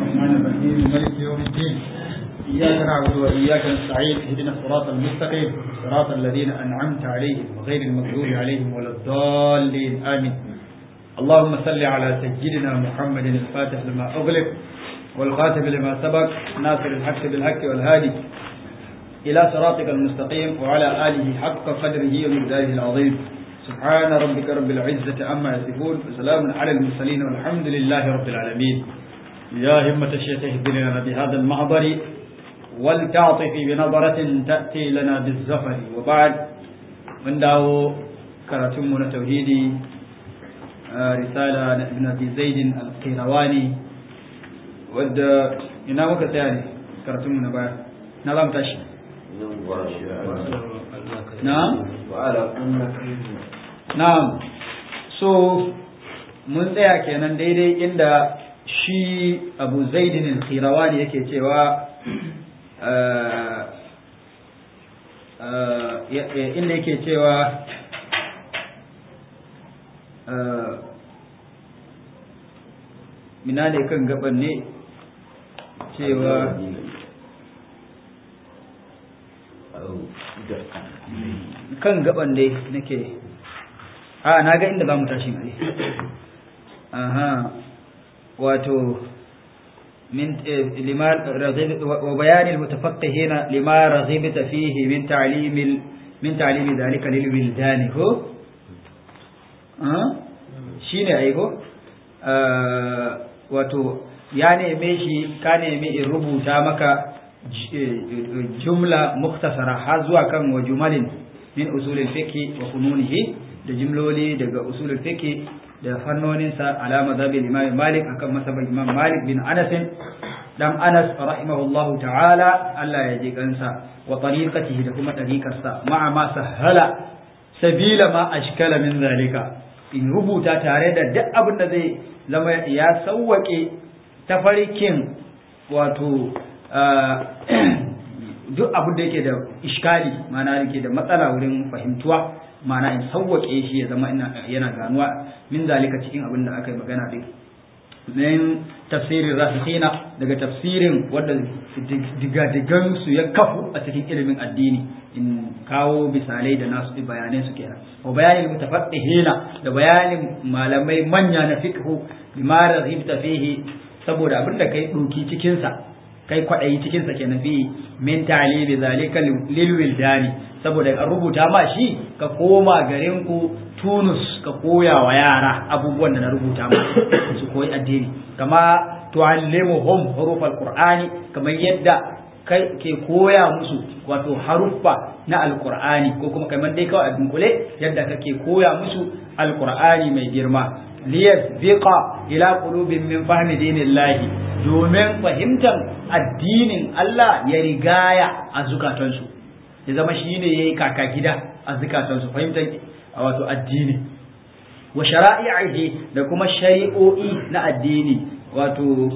الرحمن الرحيم مالك يوم الدين إياك نعبد وإياك نستعين اهدنا الصراط المستقيم صراط الذين أنعمت عليهم غير المغضوب عليهم ولا الضالين آمين اللهم صل على سيدنا محمد الفاتح لما أغلق والخاتم لما سبق ناصر الحق بالحق والهادي إلى صراطك المستقيم وعلى آله حق قدره ومقداره العظيم سبحان ربك رب العزة عما يصفون وسلام على المرسلين والحمد لله رب العالمين يا همة الشيخ اهدنا بهذا المحضر ولتعطف بنظرة تأتي لنا بالزفر وبعد من داو كراتمنا توحيدي رسالة ابن أبي زيد القيرواني ود ina muka tsaya ne karatunmu na baya na za mu tashi na'am na'am so mun tsaya kenan daidai inda shi abu zaidin al-khirawani yake cewa inda yake cewa mina ne kan gaban ne cewa kan gaban dai nake a na ga inda za mu tashi ne aha wato min lima raghib wa bayan almutafaqqihina lima raghibta fihi min ta'lim min ta'lim dhalika lil wildani ko shine ai ko wato ya neme shi ka neme in rubuta maka jumla muktasara har zuwa kan wa jumalin min usulul fiqh wa fununihi da jimloli daga usulul fiqh da fannoninsa ala mazhabin imam malik akan masaban imam malik bin anas dan anas rahimahullahu ta'ala Allah ya ji kansa wa tariqatihi da kuma tariqarsa ma'a ma sahala sabila ma ashkala min zalika in rubuta tare da duk abin da zai zama ya sawwake tafarkin wato duk abin da yake da iskali mana yake da matsala wurin fahimtuwa mana in sauwaƙe shi ya zama yana ganuwa min zalika cikin abin da aka yi magana din min tafsirin rasikhina daga tafsirin wanda digadigan su ya kafu a cikin ilimin addini in kawo misalai da nasu bayanai su kenan wa bayanin mutafaqqihina da bayanin malamai manya na fiqhu bima raghibta fihi saboda abin da kai doki cikin sa kai kwaɗayi cikin sa kenan fi min ta'limi zalika lil wildani saboda an rubuta ma shi ka koma garin ku Tunus ka koya wa yara abubuwan da na rubuta ma su koyi addini kama tu'allimuhum huruf alqur'ani kamar yadda kai ke koya musu wato haruffa na alqur'ani ko kuma kamar dai kawai a dunkule yadda kake koya musu alqur'ani mai girma liyasbiqa ila qulubin min fahmi dinillahi domin fahimtar addinin Allah ya rigaya a zukatansu ya zama shi ne ya yi kaka gida a zukatansu fahimtar wato addini wa shara'i'ihi da kuma shari'o'i na addini wato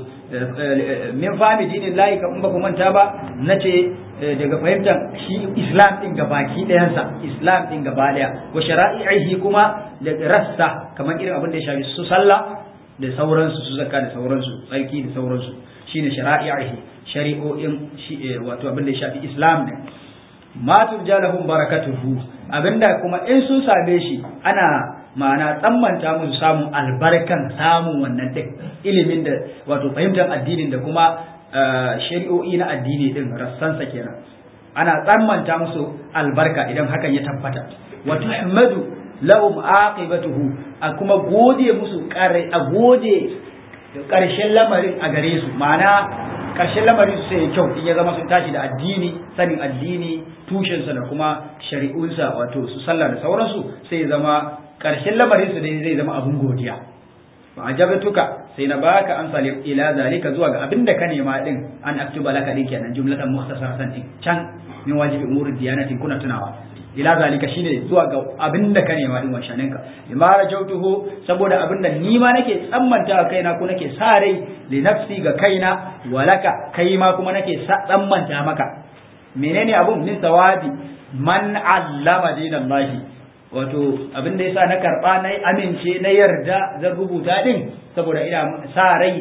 min fahmi dinin layi kan ba ku manta ba na ce daga fahimtar shi islam din ga baki ɗayansa islam din gaba ɗaya wa shara'i'ihi kuma da rassa kamar irin abin da ya shafi su sallah da sauransu su zakka da sauransu tsarki da sauransu shine shara'i'ihi shari'o'in wato abin da ya shafi islam ne ma turjalahum barakatuhu abinda kuma in sun same shi ana ma'ana tsammanta musu samun albarkan samun wannan din ilimin da wato fahimtar addinin da kuma shari'o'i na addini din rassansa kenan ana tsammanta musu albarka idan hakan ya tabbata wa tuhmadu lahum aqibatuhu a kuma gode musu kare a gode karshen lamarin a gare su ma'ana karshen lamarin su sai kyau in ya zama sun tashi da addini sanin addini tushensa da kuma shari'unsa wato su sallah da sauransu sai ya zama karshen lamarin su dai zai zama abun godiya ba ajabtuka sai na baka amsa ila zalika zuwa ga abinda ka nema din an aktuba laka din kenan jumlatan mukhtasaratan din can min wajibi umuri diyanatin kuna tunawa ila zalika shine zuwa ga abinda ka nema din washaninka bima rajautuhu saboda abinda ni ma nake tsammanta a kaina ko nake sa rai li nafsi ga kaina walaka kai ma kuma nake tsammanta maka menene abun min sawabi man allama dinallahi wato abin da yasa na karba na amince na yarda zan rubuta din saboda ina sa rai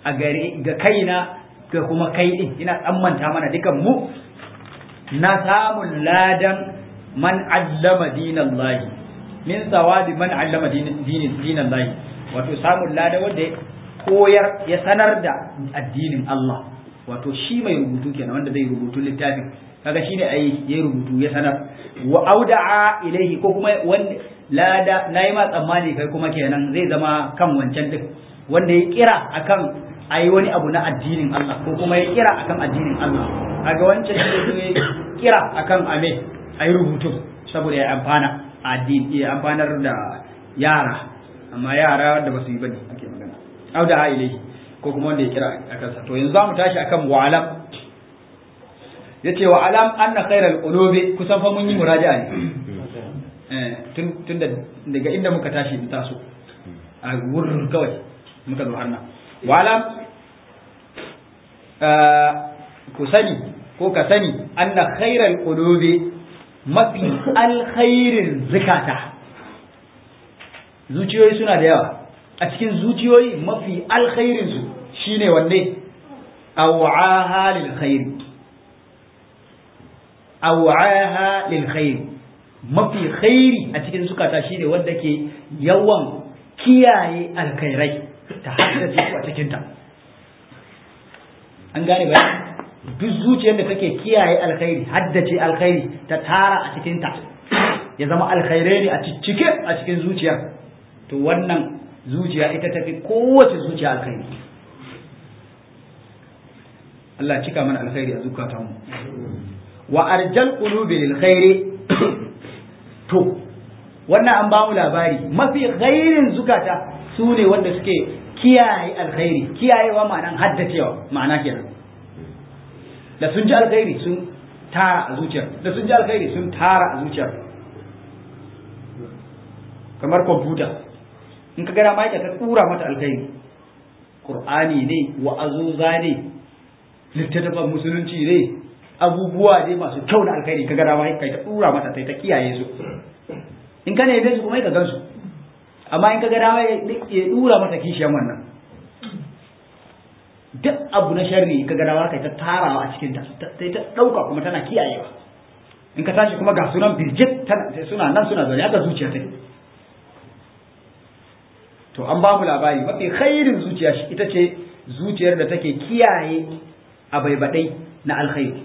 a gare ga kaina ga kuma kai din ina tsammanta mana dukan mu na samun ladan man allama dinallahi min sawabi man allama dinallahi wato samun ladan wanda ya koyar ya sanar da addinin Allah wato shi mai rubutu kenan wanda zai rubutu littafin kaga shine ai yayi rubutu ya sanar wa auda'a ilaihi ko kuma wanda lada nayi ma tsammani kai kuma kenan zai zama kan wancan duk wanda ya kira akan ayi wani abu na addinin Allah ko kuma ya kira akan addinin Allah kaga wancan shi ne kira akan ame ayi rubutu saboda ya amfana addini ya amfanar da yara amma yara da basu yi bane ake magana auda'a ilaihi ko kuma wanda ya kira akan sa to yanzu zamu tashi akan wa'alam yace wa alam anna khairal qulubi kusan fa mun yi muraja'a ne eh tun tun daga inda muka tashi in taso a wurin kawai muka zo har nan wa alam ku sani ko ka sani anna khairal qulubi mafi alkhairin zikata zuciyoyi suna da yawa a cikin zuciyoyi mafi alkhairin su shine wanne aw'aha lil khairi aw'aha lil khair mafi khairi a cikin zukata shine wanda ke yawan kiyaye alkhairai ta haddace su a cikin ta an gane ba duk zuciyar da take kiyaye alkhairi haddace alkhairi ta tara a cikin ta ya zama alkhairai ne a cike a cikin zuciya to wannan zuciya ita tafi kowace zuciya alkhairi Allah cika mana alkhairi a zukatanmu wa arjal qulubi lil khairi to wannan an bamu labari mafi khairin zukata su ne wanda suke kiyaye alkhairi kiyayewa ma'anan haddacewa ma'ana kenan da sun ji alkhairi sun tara a zuciyar da sun ji alkhairi sun tara a zuciyar kamar kwamfuta in ka gara ma ka tura mata alkhairi qur'ani ne wa'azuza ne littattafan musulunci ne abubuwa dai masu kyau na alkhairi ka gada ma kai ta dura mata sai ta kiyaye su in ka ne su kuma ka gansu amma in ka gada ma ya dura mata kishiyan wannan duk abu na sharri ka gada ma kai ta tarawa a cikin ta sai ta dauka kuma tana kiyayewa in ka tashi kuma ga sunan birjit suna nan suna zaune haka zuciya take to an ba mu labari mafi khairin zuciya ita ce zuciyar da take kiyaye abaibadai na alkhairi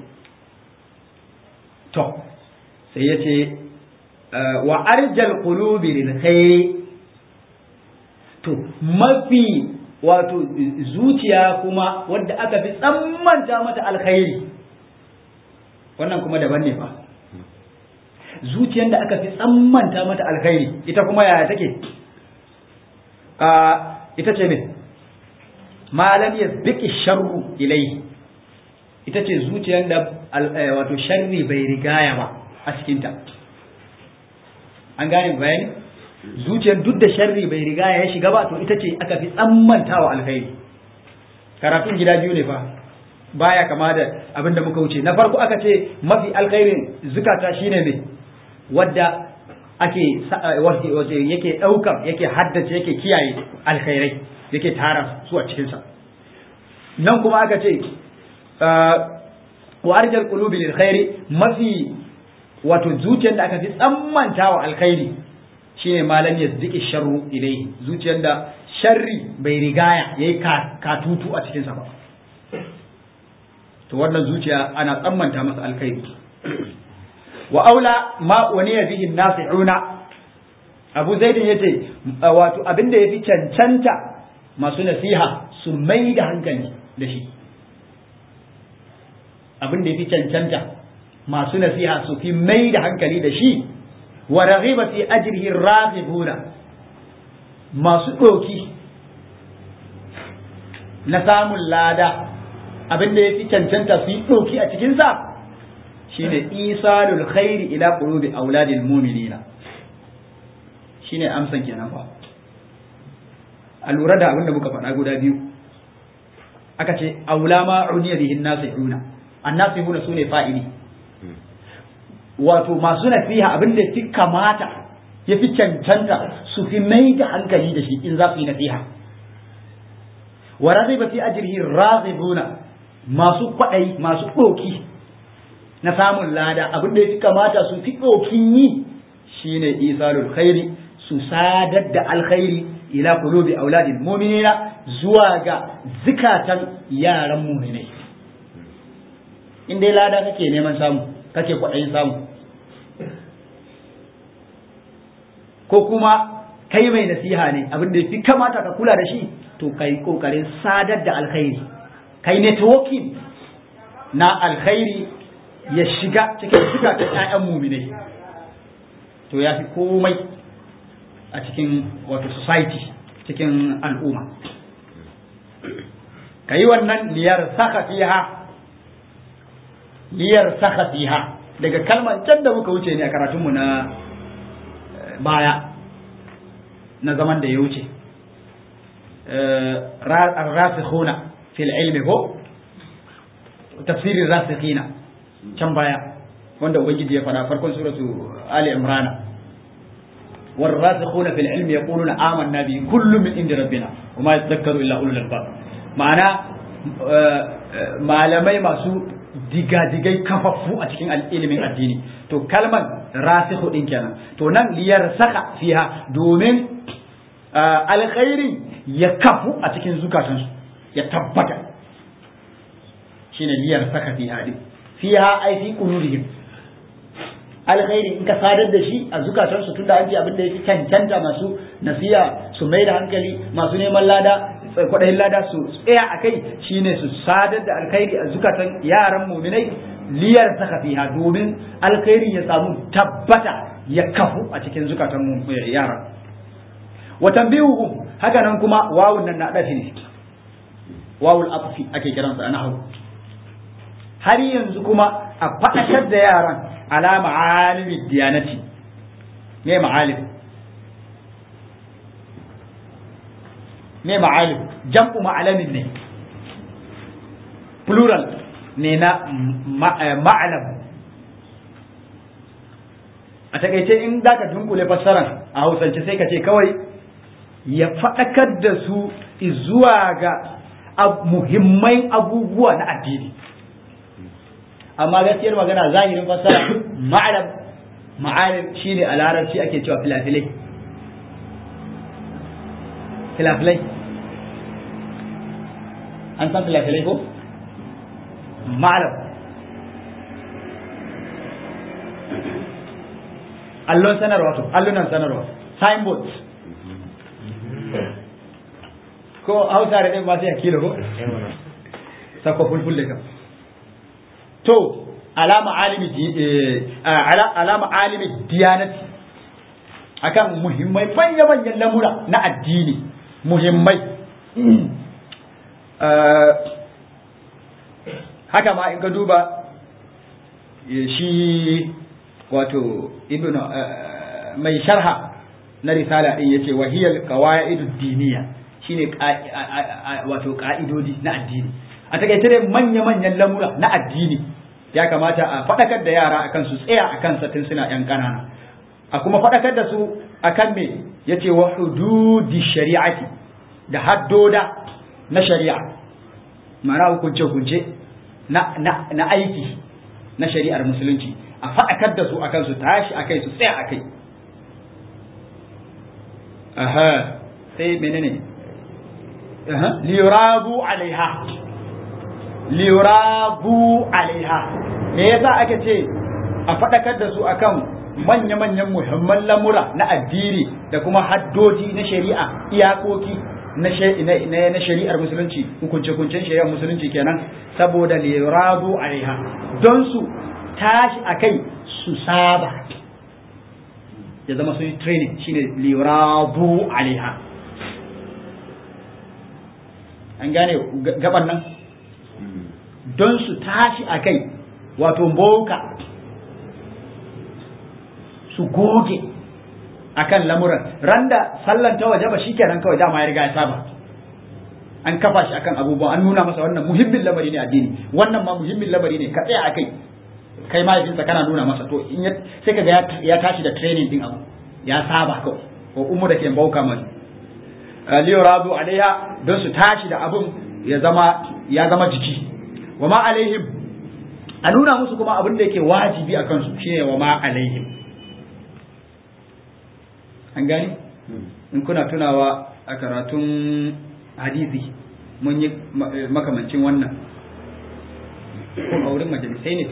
to sai ya ce wa arjal qulubi lil khairi to mafi wato zuciya kuma wadda aka fi tsammanta mata alkhairi wannan kuma daban ne fa zuciyar da aka fi tsammanta mata alkhairi ita kuma yaya take ita ce ne malam ya ziki sharru ilai ita ce zuciyar da wato sharri bai rigaya ba a cikinta an gane bayani zuciyar duk da sharri bai rigaya ya shiga ba to ita ce aka fi tsammantawa alkhairi karatun gida biyu ne fa baya kama da abin da muka wuce na farko aka ce mafi alkhairin zukata shine ne wadda ake yake ɗaukar yake haddace yake kiyaye alkhairai yake tara su a cikinsa nan kuma aka ce wa arjal qulubi lil khairi mafi wato zuciyar da aka fi tsammanta wa alkhairi shine malam ya ziki sharru ilai zuciyar da sharri bai rigaya yayi katutu a cikinsa ba to wannan zuciya ana tsammanta masa alkhairi wa aula ma waniya bihi nasi'una abu zaidin yace wato abinda yafi cancanta masu nasiha su mai da hankali da shi abinda yafi cancanta masu nasiha su fi mai da hankali da shi wa raghiba fi ajrihi raghibuna masu doki na samun lada abinda yafi cancanta su yi doki a cikin sa shine isalul khairi ila qulubi auladil mu'minina shine amsan kenan fa a lura da abin da muka faɗa guda biyu aka ce aula ma uniya bihin nasihuna annasihuna sune fa'ili wato masu nasiha abin da fi kamata ya fi cancanta su fi mai da hankali da shi in za su yi nasiha wa raziba fi ajrihi razibuna masu kwadai masu doki na samun lada abin da ya kamata su fi dokin yi shine isalul khairi su sadar da alkhairi ila qulubi auladil mu'minina zuwa ga zikatan yaran mu'minai in dai lada kake neman samu kake kwaɗayin samu ko kuma kai mai nasiha ne abin da fi kamata ka kula da shi to kai kokarin sadar da alkhairi kai networking na alkhairi ya shiga cikin zukatan ƴaƴan mu'minai to ya fi komai a cikin wato society cikin al'umma ka yi wannan liyar saka fiha liyar saka fiha daga kalmar can da muka wuce ne a karatunmu na baya na zaman da ya wuce rasikhuna fil ilmi ko tafsirin rasikhina can baya wanda ubangiji ya faɗa farkon suratu ali imrana والراسخون في العلم يقولون آمنا به كل من عند ربنا وما يتذكر إلا أولو الألباب معنى malamai masu digadigai kafaffu a cikin ilimin addini to kalmar rasikhu din kenan to nan liyar saka fiha domin alkhairi ya kafu a cikin zukatansu ya tabbata shine liyar saka fiha din fiha ai fi qulubihim alkhairi in ka sadar da shi a zukatansu tunda an ji abin da yake cancanta masu nasiya su mai da hankali masu neman lada kwaɗayin lada su tsaya a kai shine su sadar da alkhairi a zukatan yaran muminai liyar saka fiha domin alkhairi ya samu tabbata ya kafu a cikin zukatan yara wa tanbihuhum haka nan kuma wawun nan na dafi ne wawul atfi ake kiransa a nahwu har yanzu kuma a faɗakar da yaran ala ma'alimi diyanati me ma'alim me ma'alim jam'u ma'alamin ne plural ne na ma'alam a takaice in za ka dunkule fassaran a hausance sai ka ce kawai ya faɗakar da su zuwa ga muhimman abubuwa na addini amma gaskiyar magana zahirin fassara ma'alam ma'alim shine a larabci ake cewa filafilai filafilai an san filafilai ko ma'alam allon sanarwa to allunan sanarwa signboard ko hausa da ɗin ba sai a kilo ko sako fulfulle kam to alama alimi alama alimi diyanati akan muhimmai manya manyan lamura na addini muhimmai haka ma in ka duba shi wato ibn mai sharha na risala din yace wahiyal qawaid diniya shine wato ka'idodi na addini a takaice dai manya manyan lamura na addini ya kamata a faɗakar da yara akan su tsaya akan sa tun suna yan ƙanana a kuma faɗakar da su akan me yace wa hududi shari'ati da haddoda na shari'a ma'ana hukunce hukunce na na na aiki na shari'ar musulunci a faɗakar da su akan su tashi akai su tsaya akai aha sai menene aha liyurabu alaiha liyurabu alaiha me yasa aka ce a faɗakar da su akan manya-manyan muhimman lamura na addini da kuma haddoji na shari'a iyakoki na shari'ar musulunci hukunce-hukuncen shari'ar musulunci kenan saboda lirabu alaiha don su tashi a kai su saba ya zama sun yi training shine lirabu alaiha an gane gaban nan don su tashi a kai wato boka su goge akan lamuran randa sallan ta waje ba shikenan kawai dama ya riga ya saba an kafa shi akan abubuwa an nuna masa wannan muhimmin lamari ne addini wannan ma muhimmin lamari ne ka tsaya akai kai mahaifinsa kana nuna masa to in sai kaga ya tashi da training din abu ya saba kawai ko umu da ke bauka mai liyuradu alaiha don su tashi da abun ya zama ya zama jiki wa ma alaihim a nuna musu kuma abin da yake wajibi a kansu shine wa ma alaihim an gani in kuna tunawa a karatun hadisi mun yi makamancin wannan ko a wurin majalisai ne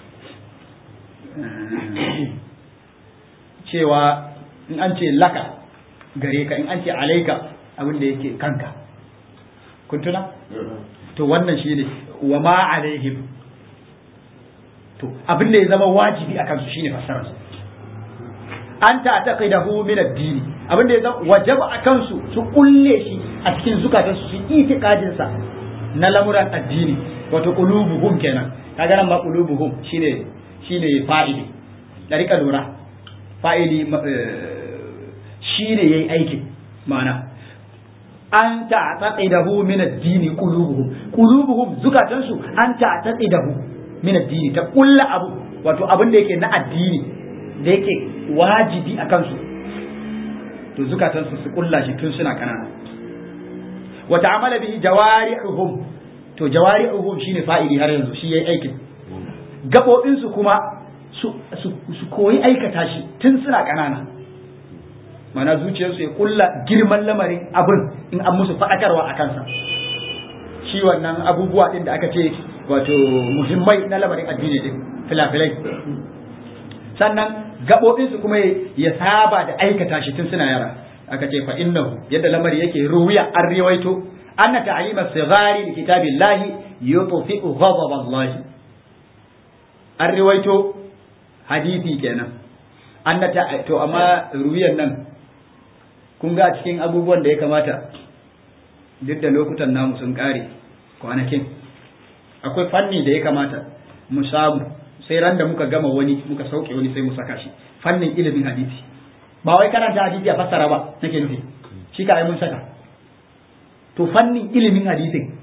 cewa in an ce laka gare ka in an ce alaika abin da yake kanka kun tuna to wannan shi ne wa ma alaihim to abin da ya zama wajibi a kansu shine fassarar su an ta taqidahu min ad-din abin da ya zama wajaba a kansu su kulle shi a cikin zukatansu su itiqadin sa na lamuran addini wato qulubuhum kenan kaga nan ma qulubuhum shine shine fa'ili da rika lura fa'ili shine yayi aikin ma'ana an ta'taqidahu min ad-din qulubuhum qulubuhum zukatansu an ta'taqidahu min ad-din ta kulla abu wato abin da yake na addini da yake wajibi a kansu to zukatansu su kulla shi tun suna kanana wa ta'amala bihi jawari'uhum to jawari'uhum shine fa'ili har yanzu shi yayi aikin gabobin su kuma su su koyi aikata shi tun suna kanana mana zuciyarsu ya kulla girman lamarin abin in an musu faɗakarwa a kansa shi wannan abubuwa din da aka ce wato muhimmai na lamarin addini din filafilai sannan gaɓoɓinsu kuma ya saba da aikata shi tun suna yara aka ce fa innahu yadda lamari yake ruwiya an riwaito anna ta'lima sigari li kitabillahi yutfi'u ghadab Allah an riwaito hadisi kenan anna ta to amma ruwiyan nan kun ga cikin abubuwan da ya kamata duk da lokutan namu sun kare kwanakin akwai fanni da ya kamata mu samu sai ran da muka gama wani muka sauke wani sai mu saka shi fannin ilimin hadisi ba wai karanta hadisi a fassara ba nake nufi shi ka ai mun saka to fannin ilimin hadisin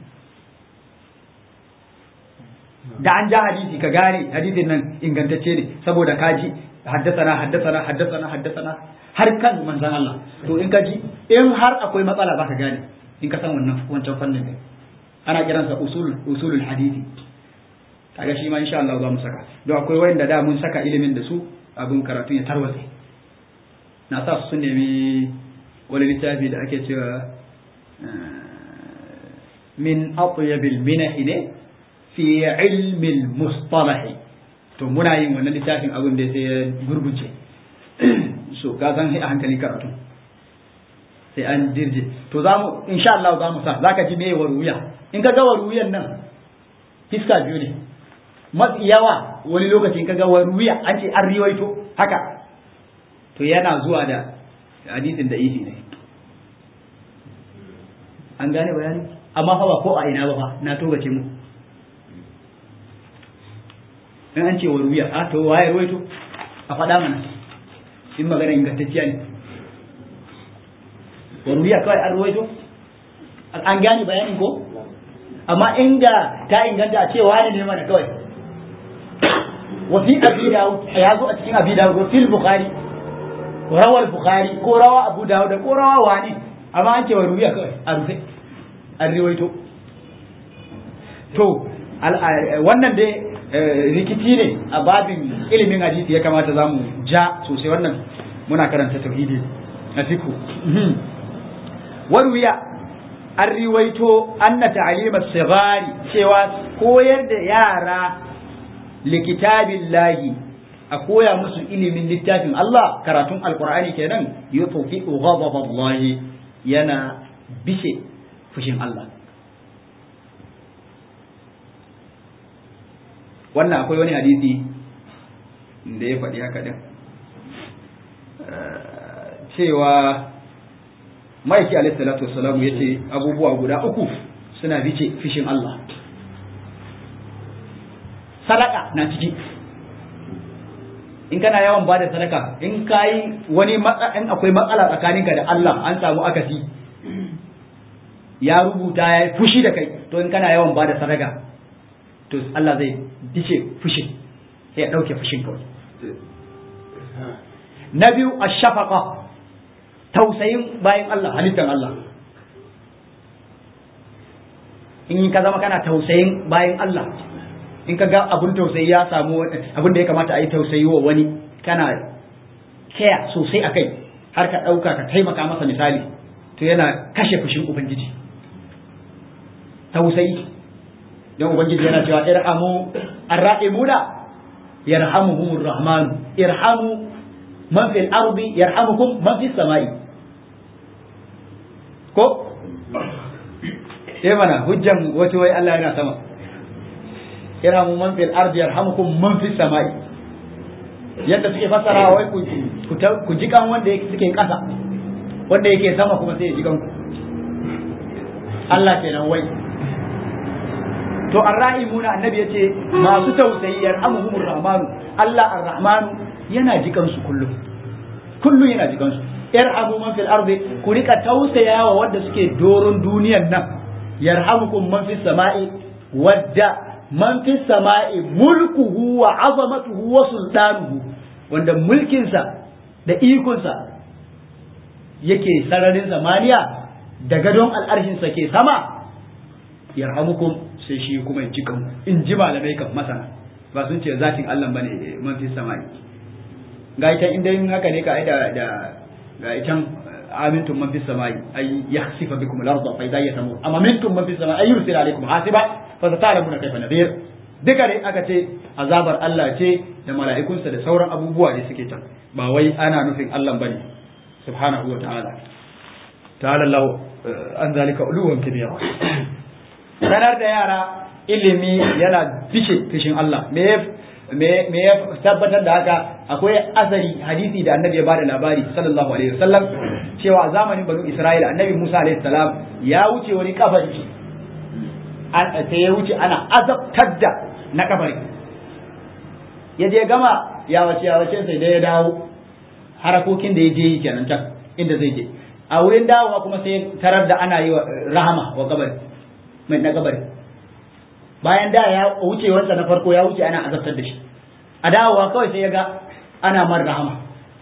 da an ja hadisi ka gane hadisin nan ingantacce ne saboda ka ji haddasana haddasana haddasana haddasana har kan manzon Allah to in ka ji in har akwai matsala ba ka gane in ka san wannan wancan fannin ne ana kiransa usul usulul hadisi kaga shi ma insha Allah za mu saka don akwai wanda da mun saka ilimin da su abin karatu ya tarwatse na sa su nemi wani littafi da ake cewa min atyabil minahi ne fi ilmin mustalahi to muna yin wannan littafin abin da sai ya gurguje so ka san a hankali karatu sai an dirje to za mu insha Allah za mu sa zaka ji me waruya in ka ga waruyan nan fiska biyu ne mafi yawa wani lokacin kaga waruya an ce an riwaito haka to yana zuwa da hadisin da ifi ne an gane bayani amma fa ba ko a ina ba fa na togace mu in an ce waruya a to waye ruwaito a faɗa mana in magana ingantacciya ne waruya kawai an ruwaito an gane bayanin ko amma inda ta inganta a ce wani ne mana kawai وفي أبي داود يازو أتكين أبي داود وفي البخاري روى البخاري كو روى أبو داود كو روى واني أما أنت وروي أروفي الروايتو to wannan dai rikici ne a babin ilimin hadisi ya kamata za mu ja sosai wannan muna karanta tauhidi na fiku warwiya an riwaito anna ta'limar sigari cewa koyar da yara likitabin lahi a koya musu ilimin littafin Allah karatun alkur'ani kenan yutufi ghadaballahi yana bishe fushin Allah wannan akwai wani hadisi da ya faɗi haka din cewa maiki alaihi salatu wassalamu yace abubuwa guda uku suna bice fishin Allah sadaka na ciki in kana yawan bada sadaka in kayi wani in akwai matsala tsakaninka da Allah an samu akasi ya rubuta ya fushi da kai to in kana yawan bada sadaka to Allah zai dice fushin sai ya dauke fushin kawai na biyu ashafaqa tausayin bayan Allah halittar Allah in ka zama kana tausayin bayan Allah in ka ga abun tausayi ya samu abun da ya kamata a yi tausayi wa wani kana kaya sosai a kai har ka ɗauka ka taimaka masa misali to yana kashe fushin ubangiji tausayi don ubangiji yana cewa irhamu arra'imuna yarhamuhumur rahmanu irhamu man fil ardi yarhamukum man fis samai ko eh mana hujjan wato wai Allah yana sama irhamu man fil ardi yarhamukum man fis samai yadda suke fassara wai ku ku jikan wanda suke kasa wanda yake sama kuma sai ya jikan ku Allah kenan wai to arrahimuna annabi yace masu tausayi yarhamuhumur rahmanu Allah arrahmanu yana jikan su kullum kullum yana jikan su yarhamu man fil ardi ku rika tausayawa wanda suke doron duniyan nan yarhamukum man fis sama'i wadda man fis sama'i mulkuhu wa azamatuhu wa sultanuhu wanda mulkinsa da ikonsa yake sararin zamaniya da gadon al'arshinsa ke sama yarhamukum sai shi kuma ya cikan in ji malamai kan masana ba sun ce zatin Allah bane man fi samai ga ita inda yin haka ne ka aida da ga itan amintum man fi samai ay yakhsifa bikum al-ardh fa idha yatamu amma mintum man fi samai ay yursil alaykum hasiba fa satalamuna kayfa nadir duka dai aka ce azabar Allah ce da mala'ikunsa da sauran abubuwa da suke can ba wai ana nufin Allah bane subhanahu wa ta'ala ta'ala Allah an zalika uluwan kibira sanar da yara ilimi yana fishe fishin Allah me me ya tabbatar da haka akwai asari hadisi da annabi ya bada labari sallallahu alaihi wasallam cewa a zamanin banu Isra'ila annabi Musa alaihi salam ya wuce wani kabari an sai ya wuce ana azabtar da na kabari ya je gama ya wace ya wace sai dai ya dawo harakokin da ya je yi kenan can inda zai je a wurin dawowa kuma sai tarar da ana yi wa rahama wa kabari mai na kabari bayan da ya wuce wansa na farko ya wuce ana azabtar da shi a dawowa kawai sai ya ga ana mar rahama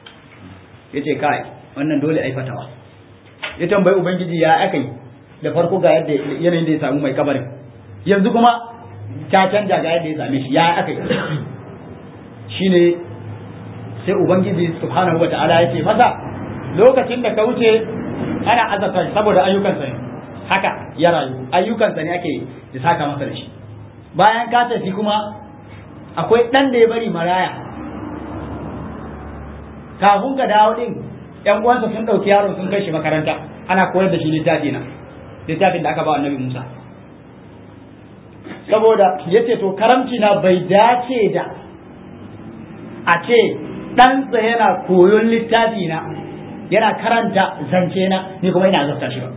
ya ce kai wannan dole ai fatawa ya tambayi ubangiji ya aka yi da farko ga yadda yanayin da ya samu mai kabarin yanzu kuma ta canja ga yadda ya same shi ya aka yi shine sai ubangiji subhanahu wata'ala ya ce masa lokacin da ka wuce ana azabta saboda ayyukansa ne haka ya rayu ayyukansa ne ake da saka masa da shi bayan ka tafi kuma akwai ɗan da ya bari maraya kafin ka dawo ɗin ‘yan uwansa sun ɗauki yaron sun kai shi makaranta ana koyar da shi littafi na littafin da aka ba annabi Musa saboda ya ce to karamci na bai dace da a ce ɗansa yana koyon littafi na yana karanta zance na ni kuma ina azabta shi ba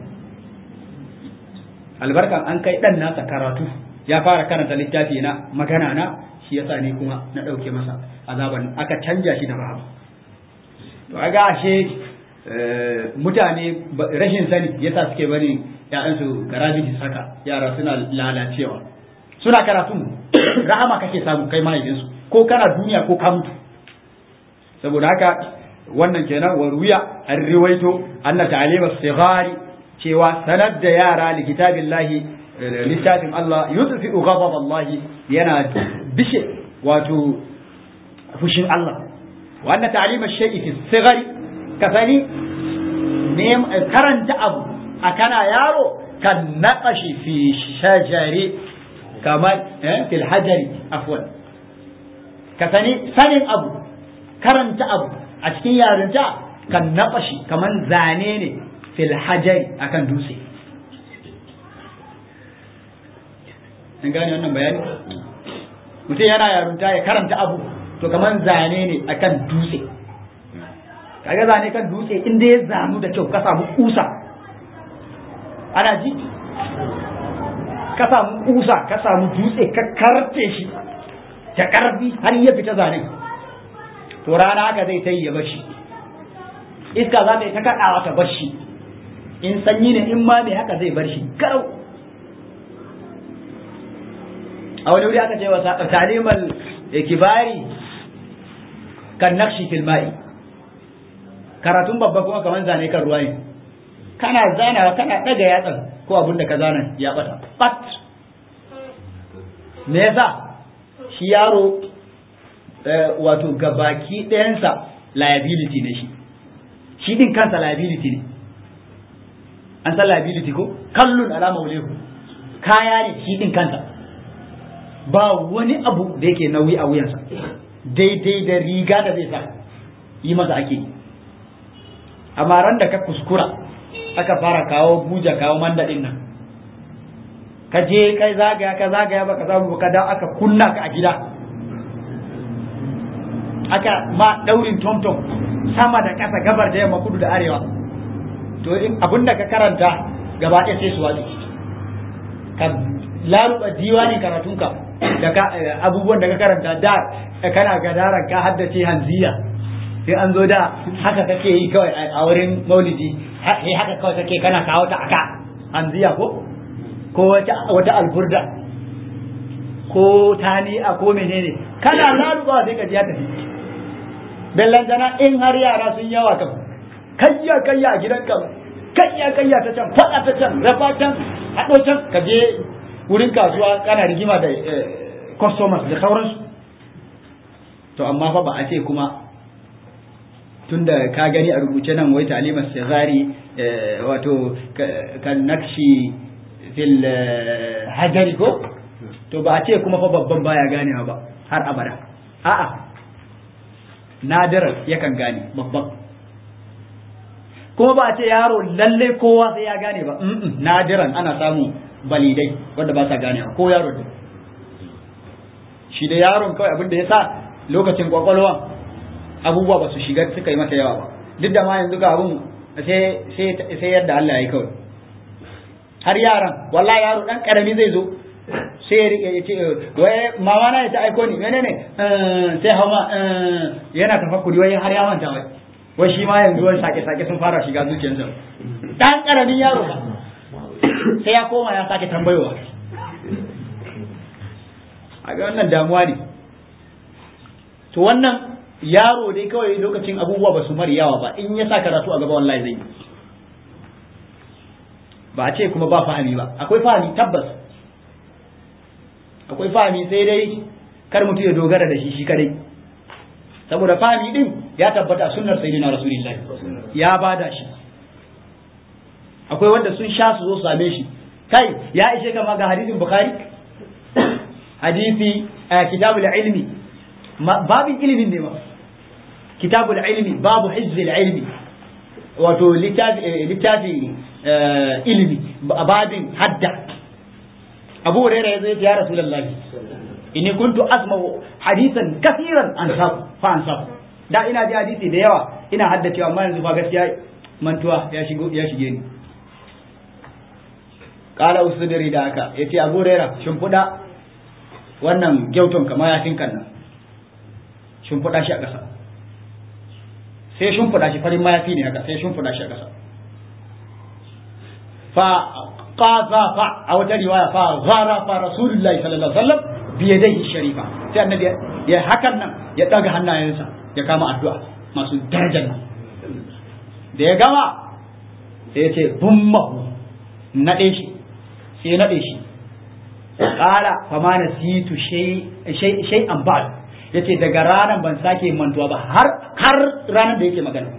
albarkan an kai ɗan nasa karatu ya fara karanta littafi na magana na shi yasa ni kuma na ɗauke masa azaban aka canja shi da rahama to aga ashe mutane rashin sani yasa suke bari ya'yansu garaji haka yara suna lalacewa suna karatu rahama kake samu kai mahaifinsu ko kana duniya ko ka mutu saboda haka wannan kenan wa ruya an riwaito anna ta'alima sigari cewa sanar da yara li kitabillahi littafin Allah yudfi'u ghadab Allah yana bishe wato fushin Allah wa anna ta'alima shay'i fi sigari kasani ne karanta abu a kana yaro kan naqashi fi shajari kamar eh fil hajari afwan kasani sanin abu karanta abu a cikin yarinta kan naƙashi kamar zane ne fil hajari akan dutse an gane wannan bayani mutum yana yarunta ya karanta abu to kamar zane ne akan dutse kaga zane kan dutse inda ya zanu da kyau ka samu kusa ana ji ka samu kusa ka samu dutse ka karte shi ta karfi har ya fita zanen to rana haka zai ta yi ya bashi iska za ta yi ta kaɗawa ta bashi in sanyi ne in ma mai haka zai bar shi garau a wani wuri aka ce wa talimal kibari kan nakshi fil ma'i karatun babba kuma kamar zane kan ruwa ne kana zanawa kana ɗaga yatsan ko abin da ka zana ya bata pat me yasa shi yaro wato gabaki ɗayansa liability ne shi shi din kansa liability ne an san liability ko kallun alama wulehu kaya ne shi din kansa ba wani abu da yake nauyi a wuyansa daidai da riga da zai sa yi masa ake yi amma ran da ka kuskura aka fara kawo buja kawo mandadin nan ka je kai zagaya ka zagaya baka samu ka da aka kunna ka a gida aka ma daurin tomtom sama da kasa gabar da yamma kudu da arewa to abinda ka karanta gaba ɗaya sai su watsi ka laruba diwanin karatunka da ka abubuwan da ka karanta da kana gadaran ka haddace hanziya sai an zo da haka kake yi kawai a wurin maulidi sai haka kawai kake kana kawo ta aka hanziya ko ko wata wata alburda ko tani'a ko menene kana laruba sai ka ji ya tafi bellantana in har yara sun yawa kam kayya kayya a gidanka kayya kayya ta can faɗa ta can rafa can haɗo can ka je wurin kasuwa kana rigima da customers da sauransu to amma fa ba a ce kuma tunda ka gani a rubuce nan wai talimar shazari wato kan nakshi fil hajari ko to ba a ce kuma fa babban baya ganewa ba har abada a'a nadirar yakan gane babban kuma ba a ce yaro lalle kowa sai ya gane ba nadiran ana samu balidai wanda ba sa gane ko yaro ne shi da yaron kawai abin da ya sa lokacin kwakwalwa abubuwa ba su shiga suka yi masa yawa ba duk da ma yanzu ga abun sai yadda Allah ya yi kawai har yaran wallahi yaro dan karami zai zo sai ya rike ya ce wai mama na ta aiko ni menene sai hauma yana tafakkuri wai har ya manta wai wai shi ma yanzu wani sake sake sun fara shiga zuciyarsa dan karamin yaro ba sai ya koma ya sake tambayowa a ga wannan damuwa ne to wannan yaro dai kawai lokacin abubuwa ba su mari yawa ba in ya sa karatu a gaba wallahi zai ba a ce kuma ba fahimi ba akwai fahimi tabbas akwai fahimi sai dai kar mutum ya dogara da shi shi kadai saboda fahimi din ya tabbata sunnar sayyidina rasulullahi ya bada shi akwai wanda sun sha su zo su same shi kai ya ishe kama ga hadisin bukhari hadisi kitabul ilmi babin ilimin ne ma kitabul ilmi babu hizzil ilmi wato littafi ilmi babin hadda abu hurairah yazo ya rasulullahi inni kuntu asma'u hadithan kaseeran an sabu fa an sabu da ina ji hadisi da yawa ina haddacewa amma yanzu fa gaskiya mantuwa ya shigo ya shige ni kala usudiri da haka yace abu hurairah shimfiɗa wannan gyauton kamar yafin kan nan shimfiɗa shi a ƙasa sai shimfiɗa shi farin mayafi ne haka sai shimfiɗa shi a ƙasa fa qaza fa a wata riwaya fa zara fa rasulullahi sallallahu alaihi wasallam bi yadayhi sharifa sai annabi ya hakan nan ya daga hannayensa ya kama addu'a masu darajar nan da ya gama sai ya ce bummahu naɗe shi sai naɗe shi qala fama nasitu shay shay an ba'd yace daga ranar ban sake mantuwa ba har har ranar da yake magana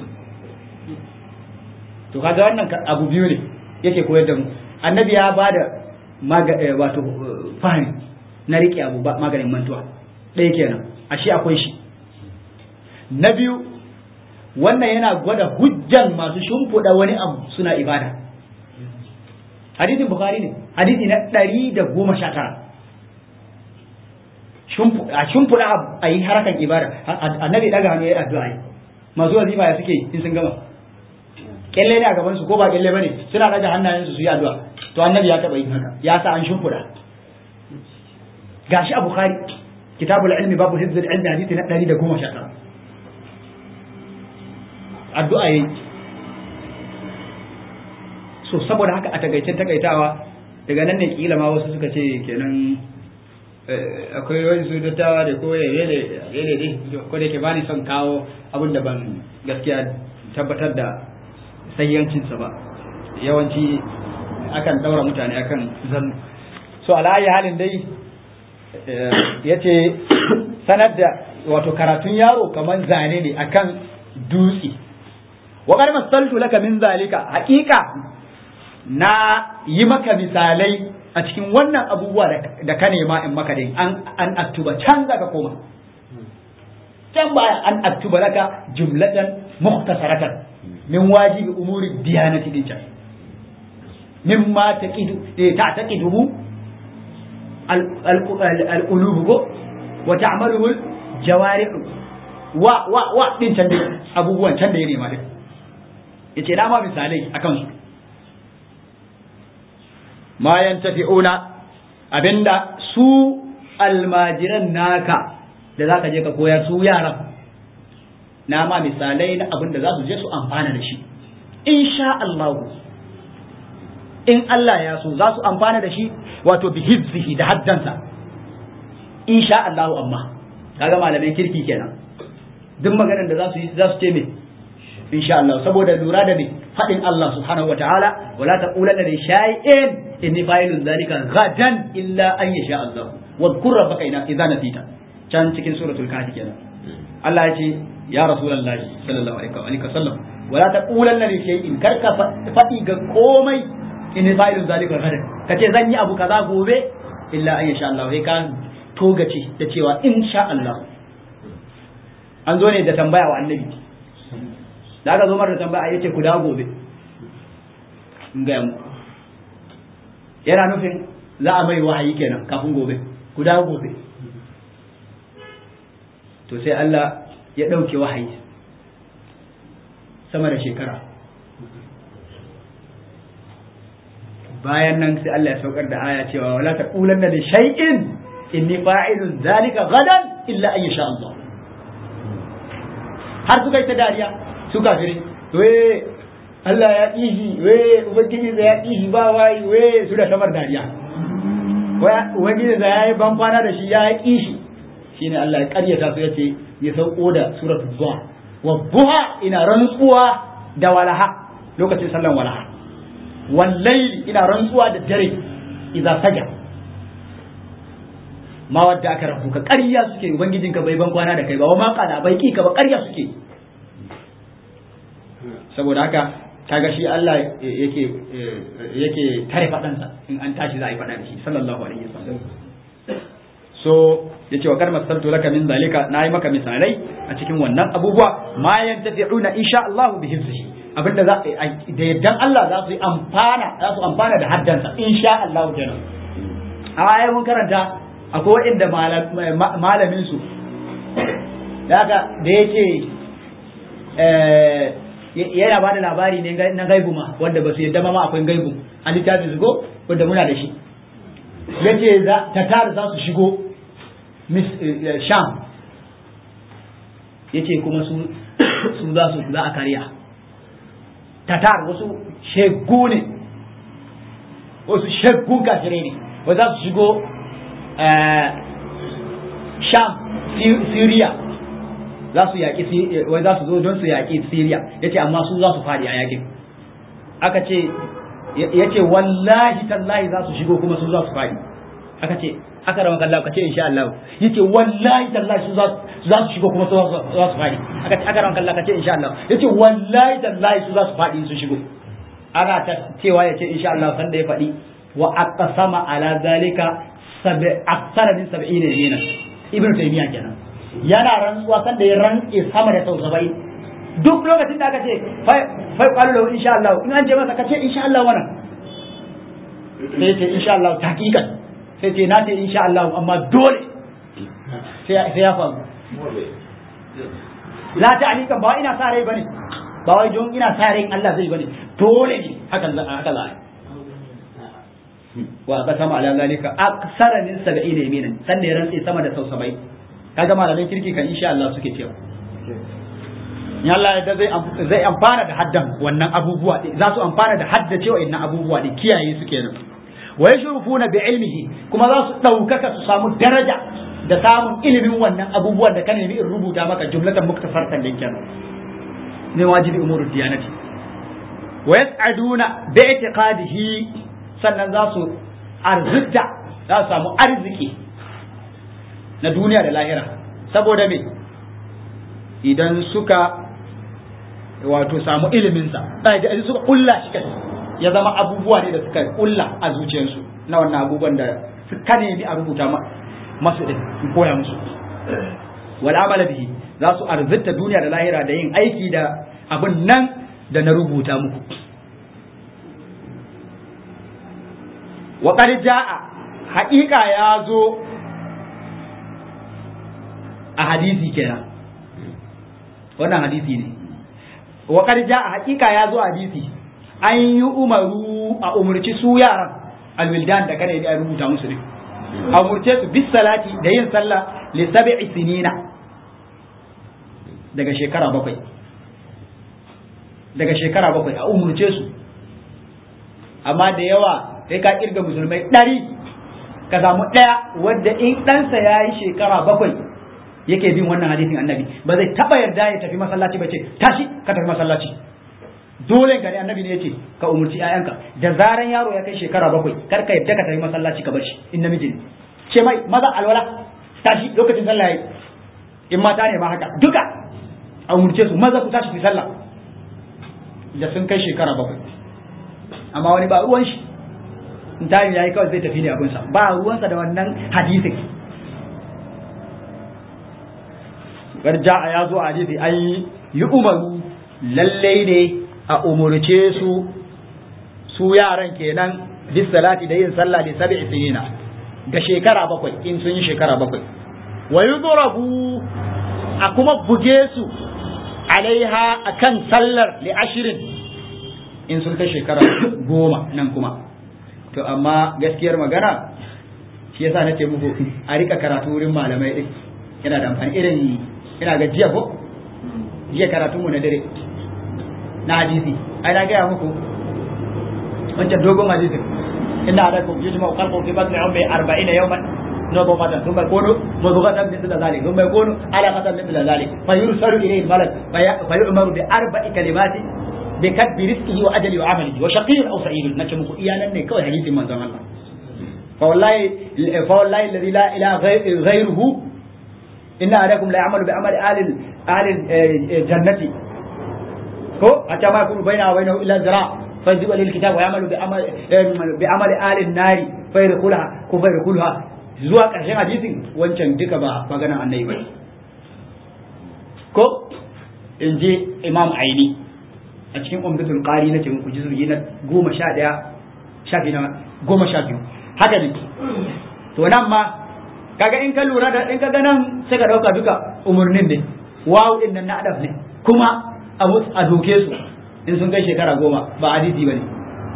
to kaga wannan abu biyu ne yake koyar da mu annabi ya bada wato fahimi na rike abu ba maganin mantuwa ɗaya kenan ashe akwai shi na biyu wannan yana gwada hujjan masu shimfiɗa wani abu suna ibada hadisin bukhari ne hadisi na ɗari da goma sha tara a shimfiɗa a yi harakan ibada annabi ɗaga hannu ya yi addu'a yi masu wazifa ya suke in sun gama kyalle ne a gaban su ko ba kyalle bane suna ɗaga hannayensu su yi addu'a to annabi ya taɓa yin haka ya sa an shimfiɗa gashi a bukhari kitabul ilmi babu hifzul ilmi hadisi na ɗari da goma sha tara addu'a yi so saboda haka a tagaicen takaitawa daga nan ne kila ma wasu suka ce kenan akwai wani su dattawa da ko yele yele dai ko da ke bani son kawo abin da ban gaskiya tabbatar da sayyancinsa ba yawanci akan daura mutane akan zan so alayi halin dai yace sanar da wato karatun yaro kamar zane ne akan dutse wa qad masaltu laka min zalika haqiqa na yi maka misalai a cikin wannan abubuwa da ka nema in maka dai an an aktuba can zaka koma can baya an aktuba laka jumlatan mukhtasaratan min wajibi umuri diyanati din can mimma taqidu ta'taqiduhu al-qulub wa ta'maluhu al-jawarih wa wa wa din can dai abubuwan can da ya nema din yace na ma misalai akan su ma yantafi'una abinda su almajiran naka da zaka je ka koyar su yaran na ma misalai na abinda za su je su amfana da shi insha Allah in Allah ya so za su amfana da shi wato bi hizzihi da haddansa insha Allah amma kaga malamai kirki kenan duk maganar da za su yi za su ce me insha Allah saboda lura da me fadin Allah subhanahu wa ta'ala wala taqulanna li shay'in inni fa'ilun dhalika ghadan illa an yasha Allah wa dhkur rabbaka idza nasita can cikin suratul kahfi kenan Allah ya ce ya rasulullahi sallallahu alaihi wa sallam wala taqulanna li shay'in karka fadi ga komai inni fa'ilun dhalika ghadan kace zan yi abu kaza gobe illa an yasha Allah sai ka togace da cewa insha Allah an zo ne da tambaya wa annabi da aka zo mara da tambaya yace ku dawo gobe in ga mu yana nufin za a mai wahayi kenan kafin gobe ku dawo gobe to sai Allah ya ɗauke wahayi sama da shekara bayan nan sai Allah ya saukar da aya cewa wala taqulanna li shay'in inni fa'ilun zalika gadan illa an yasha Allah har suka yi ta dariya su kafirai we Allah ya ƙishi we ubangiji da ya ƙishi ba wai we su da samar dariya ubangiji da ya yi ban kwana da shi ya yi ƙishi shine Allah ya ƙaryata su yace ya sauko da suratul duha wa duha ina rantsuwa da walaha lokacin sallan walaha wallahi ina rantsuwa da dare idza saja ma wadda aka rabu ka ƙarya suke ubangijinka bai ban kwana da kai ba wa ma kana bai ki ka ba ƙarya suke saboda haka kaga shi Allah yake yake tare fadansa in an tashi za a yi fada da shi sallallahu alaihi wasallam so yace wa karma saltu laka min zalika nayi maka misalai a cikin wannan abubuwa ma yantafi'una insha Allah bi hifzihi abinda za da yaddan Allah za su yi amfana za su amfana da haddansa insha Allah kenan a ayar mun karanta akwai waɗanda malamin su da haka da yake yana ba da labari ne na gaibu ma wanda ba su yadda ma akwai gaibu a littafin su ko wanda muna da shi yace tatar za su shigo sham yace kuma su su za su za a kariya tatar wasu shegu ne wasu shegu kafirai ne wa za su shigo sham syria za su yaƙi wai za su zo don su yaƙi Syria yace amma su za su fadi a yaƙin aka ce yace wallahi tallahi za su shigo kuma su za su fadi aka ce aka rama kallahu kace insha Allah yace wallahi tallahi su za su shigo kuma su za su fadi aka ce aka rama kallahu kace insha Allah yace wallahi tallahi su za su fadi su shigo ana ta cewa yace insha Allah sanda ya fadi wa aqsama ala zalika sab'a aktsara min 70 dinar ibnu taymiya kenan yana rantsuwa san da ya rantse sama da sau saba'in duk lokacin da aka ce fai kwallo lahu insha Allah in an ce masa ka ce insha Allah wannan sai ce insha Allah taqiqan sai ce na ce insha Allah amma dole sai ya faru la ta'liqan ba ina sa rai bane ba wai don ina sa rai Allah zai bane dole ne hakan haka za a wa qasama ala zalika aksara min 70 yaminan san da ya rantse sama da sau 70 kaga malamin kirki kan insha Allah suke cewa ya Allah da zai zai amfana da haddan wannan abubuwa za su amfana da hadda cewa innan abubuwa ne kiyaye su kenan wa yashrufuna bi ilmihi kuma za su daukaka su samu daraja da samun ilimin wannan abubuwan da ka nemi in rubuta maka jumlatan muktafartan din kenan ne wajibi umurud diyanati wa yas'aduna bi i'tiqadihi sannan za su arzikta za su samu arziki na duniya da lahira saboda me idan suka wato samu iliminsa idan suka kulla shi kai ya zama abubuwa ne da suka kulla a zuciyarsu na wannan abubuwan da suka nemi a rubuta masu din koya musu wal amala bihi za su arzita duniya da lahira da yin aiki da abin nan da na rubuta muku wa qad jaa haƙiƙa ya zo a hadisi kenan wannan hadisi ne wa qad jaa haqiqa ya zo hadisi an yi umaru a umurci su yaran alwildan da kana a rubuta musu ne a umurce su bis salati da yin sallah li sab'i sinina daga shekara bakwai daga shekara bakwai a umurce su amma da yawa sai ka kirga musulmai ɗari ka samu ɗaya wadda in ɗansa ya yi shekara bakwai yake bin wannan hadisin annabi ba zai taba yarda ya tafi masallaci ba ce tashi ka tafi masallaci dole gari annabi ne yace ka umurci ƴaƴanka da zaran yaro ya kai shekara bakwai kar ka yarda ka tafi masallaci ka bar shi in namiji ne ce mai maza alwala tashi lokacin sallah yayi in mata ne ma haka duka a umurce su maza ku tashi ku sallah da sun kai shekara bakwai amma wani ba ruwan shi in tayi yayi kawai zai tafi ne abunsa ba ruwansa da wannan hadisin garja ya zo a hadisi an yi umaru lallai ne a umurce su su yaran kenan bis salati da yin sallah da sab'i sinina ga shekara bakwai in sun yi shekara bakwai wa yudrabu a kuma buge su alaiha akan sallar li ashirin in sun kai shekara goma nan kuma to amma gaskiyar magana shi yasa nace muku a rika karatu wurin malamai din yana da amfani irin ina ga jiya ko jiya karatun mu na dare na hadisi ai na gaya muku wancan dogon hadisin inna alaikum yujma qalbu fi batni ummi 40 yawman نضغة ثم يكون مضغة مثل ذلك ثم يكون علقة مثل ذلك فيرسل إليه الملك فيؤمر بأربع كلمات بكتب رزقه وأجله وعمله وشقي أو سعيد نكمل إيانا كوي حديث من زمان الله فوالله فوالله الذي لا إله غيره inna alaikum la ya'malu bi amali ahli ahli jannati ko hatta ma yakunu bainahu wa bainahu illa zira fa yajibu lil kitab wa ya'malu bi amali bi amali ahli an-nari fa yadkhulaha ko fa yadkhulaha zuwa karshen hadisin wancan duka ba maganar annabi ba ko in je imam aini a cikin umdatul qari nace muku juz'i na goma sha daya shafi na goma sha biyu haka ne to nan ma kaga in ka lura da in ka ga nan sai ka dauka duka umurnin ne wawu din nan na adab ne kuma a a doke su in sun kai shekara goma ba hadisi bane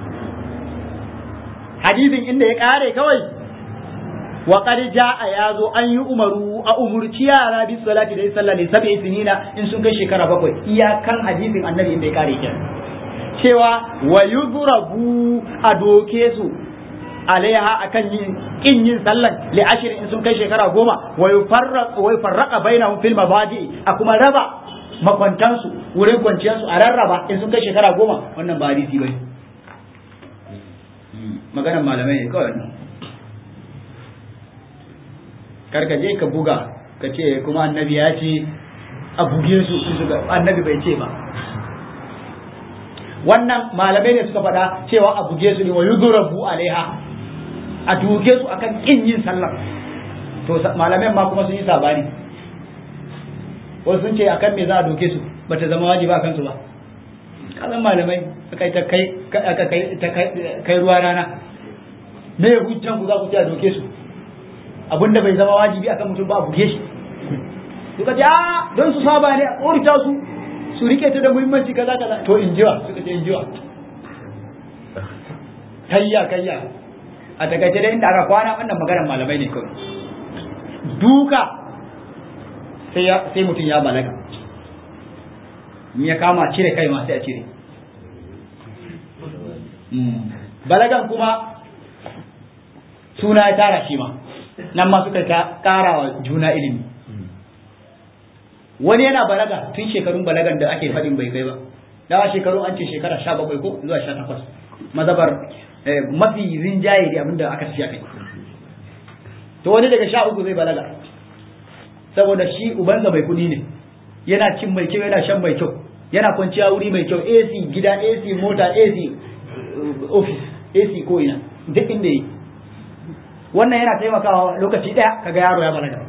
hadisin inda ya kare kawai wa qad jaa yazo an yi umaru a umurci yara bi salati da sallah ne sab'i sinina in sun kai shekara bakwai iyakan hadisin annabi inda ya kare kenan cewa wa yudrabu a doke su alaiha akan yin kin yin sallan li ashir in sun kai shekara goma wa yufarraq wa yufarraqa bainahum fil mabadi a kuma raba makwantan su wurin kwanciyar su a rarraba in sun kai shekara goma wannan ba hadisi bane maganar malamai ne kawai karka je ka buga ka ce kuma annabi ya ce a buge su annabi bai ce ba wannan malamai ne suka faɗa cewa a buge su ne wa yudrabu alaiha a duke su akan kin yin sallah to malamai ma kuma sun yi sabani wasu sun ce akan me za a doke su bata zama wajiba akan su ba kazan malamai kai ta kai aka kai ta kai ruwa rana me hujjan ku za ku ce a doke su abinda bai zama wajibi akan mutum ba a buge shi suka ce a don su saba ne a korita su su rike ta da muhimmanci kaza kaza to injiwa suka ce injiwa kayya kayya a takaice da inda aka kwana wannan maganar malamai ne kawai duka sai mutum ya balaga in ya kama cire kai ma sai a cire balagan kuma suna ya tara shi ma nan ma suka kara wa juna ilimi wani yana balaga tun shekarun balagan da ake faɗin bai kai ba dawa shekaru an ce shekara sha bakwai ko zuwa sha takwas mazabar mafi rinjaye da abinda aka siya kai to wani daga sha uku zai balaga saboda shi ubansa mai kuɗi ne yana cin mai kyau yana shan mai kyau yana kwanciya wuri mai kyau AC gida AC mota AC office AC ko ina duk inda yi wannan yana taimakawa lokaci ɗaya kaga yaro ya balaga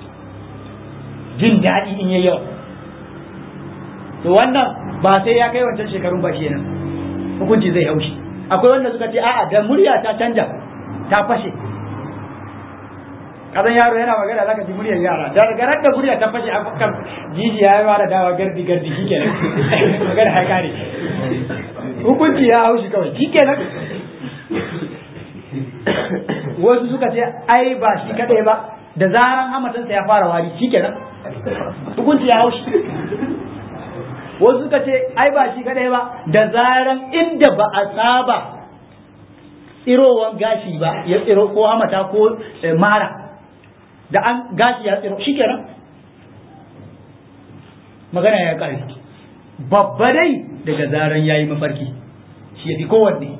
jin daɗi in yayi yawa to wannan ba sai ya kai wancan shekarun ba kenan hukunci zai haushi akwai wanda suka ce a'a da murya ta canja ta fashe kazan yaro yana magana zaka ji muryar yara da daga da murya ta fashe a kan jijiya ya fara dawa gardi gardi shikenan magana ya kare hukunci ya haushi kawai shikenan wasu suka ce ai ba shi kadai ba da zaran hamatansa ya fara wari shikenan hukunci ya haushi wasu suka ce ai ba shi kadai ba da zaran inda ba a saba tsirowan gashi ba ya tsiro ko hamata ko mara da an gashi ya tsiro shikenan magana ya kare babba dai daga zaran yayi mafarki shi ya fi kowanne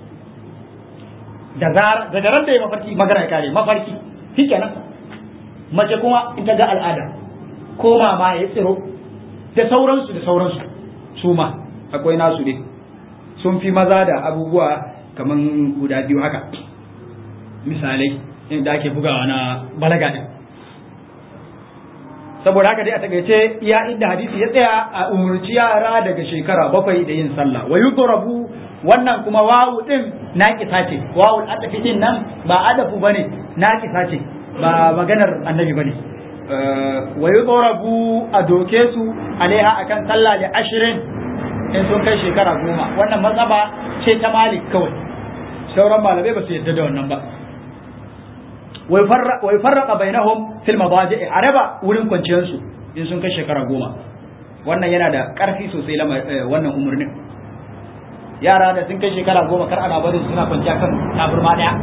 da zaran daga ran da ya mafarki magana ya kare mafarki shikenan mace kuma in ta ga al'ada ko mama ya tsiro da sauransu da sauransu su ma akwai nasu ne sun fi maza da abubuwa kaman guda biyu haka misalai inda ake bugawa na balaga din saboda haka dai a takaice iya inda hadisi ya tsaya a umurci yara daga shekara bakwai da yin sallah wa yudrabu wannan kuma wawu din naqisa ce wawu adafi din nan ba adafu bane naqisa ce ba maganar annabi bane wa yudrabu a doke su alaiha akan sallah da ashirin in sun kai shekara goma wannan mazhaba ce ta malik kawai sauran malamai ba su yadda da wannan ba wai farraka bainahum fil madaji a raba wurin kwanciyar su in sun kai shekara goma wannan yana da karfi sosai wannan umarnin yara da sun kai shekara goma kar ana barin suna kwanciya kan taburma daya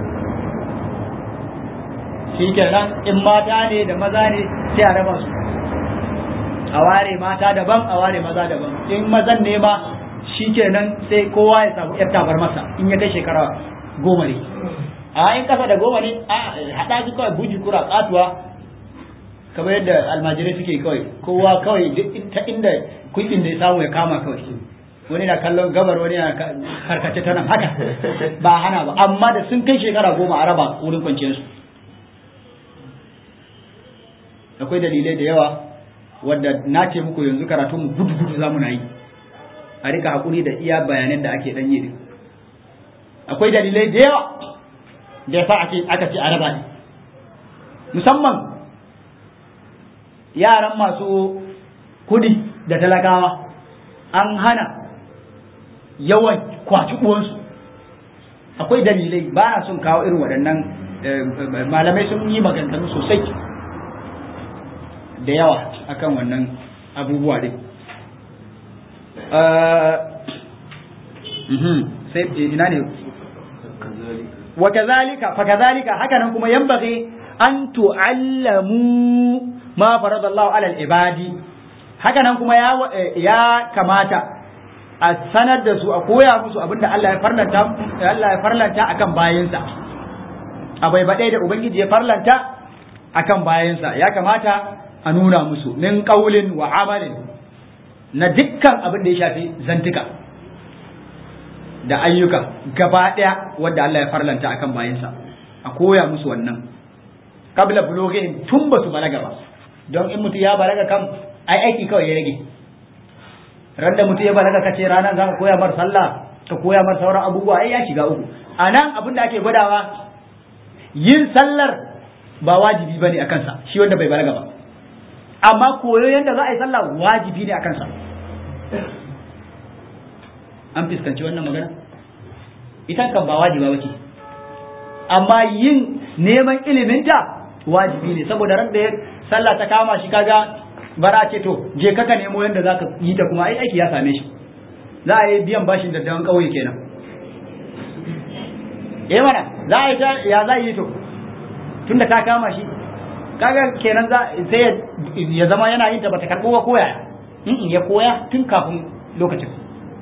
shi kenan in mata ne da maza ne sai a raba su a ware mata daban a ware maza daban in mazan ne ma shi kenan sai kowa ya samu yar tabar masa in ya kai shekara goma ne a in kasa da goma ne a haɗa su kawai buji kura katuwa kamar yadda almajirai suke kawai kowa kawai ta inda kuɗin da ya samu ya kama kawai wani na kallon gabar wani na karkace ta nan haka ba hana ba amma da sun kai shekara goma a raba wurin kwanciyarsu akwai dalilai da yawa wadda na ce muku yanzu karatu mu gudu gudu za mu na yi a rika hakuri da iya bayanan da ake dan yi akwai dalilai da yawa da yasa ake aka ce araba ne musamman yaran masu kudi da talakawa an hana yawan kwaci uwansu akwai dalilai ba na son kawo irin waɗannan malamai sun yi maganganu sosai da yawa akan wannan abubuwa din sai ina ne wa kazalika fa kazalika haka nan kuma yanbaghi an tu'allamu ma faradallahu ala al-ibadi haka nan kuma ya ya kamata a sanar da su a koya musu abinda Allah ya farlanta Allah ya farlanta akan bayinsa abai baɗai da ubangiji ya farlanta akan bayansa ya kamata a nuna musu min qaulin wa amalin na dukkan abin da ya shafi zantuka da ayyuka gaba ɗaya wanda Allah ya farlanta akan bayansa a koya musu wannan kabla buloghihim tun ba su balaga ba don in mutum ya balaga kam ai aiki kawai ya rage ran da mutum ya balaga kace ranar za ka koya mar sallah ka koya mar sauran abubuwa ai ya shiga uku a nan abin da ake gwadawa yin sallar ba wajibi bane a kansa shi wanda bai balaga ba amma koyo yadda za a yi sallah wajibi ne a kansa an fuskanci wannan magana ita kan ba wajiba bace amma yin neman iliminta wajibi ne saboda ran da sallah ta kama shi kaga bara ce to je kaka nemo yadda zaka yi ta kuma ai aiki ya same shi za a yi biyan bashin daddawan kauye kenan eh mana za a yi ta ya za a yi to tunda ta kama shi kaga kenan za sai ya zama yana yin ta bata karbo ba koya ya koya tun kafin lokacin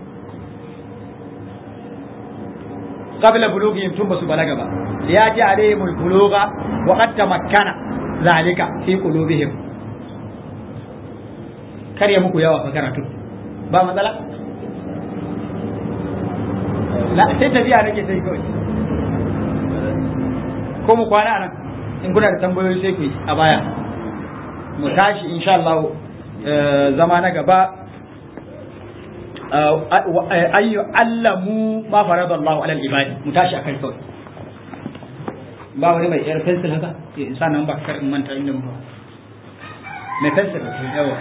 qabla bulughihim tun basu balaga ba ya ji alaihimul bulugha wa qad tamakkana zalika fi qulubihim kar ya muku yawa fa karatu ba matsala la sai tafiya nake sai kawai ko mu kwana nan in kuna da tambayoyi sai ku yi a baya mu tashi insha Allah zama na gaba ayyu allamu ma farada Allah ala al-ibadi mu tashi akan kawai ba wani mai yar pencil haka in sa nan ba kar in manta inda mu mai pencil yawa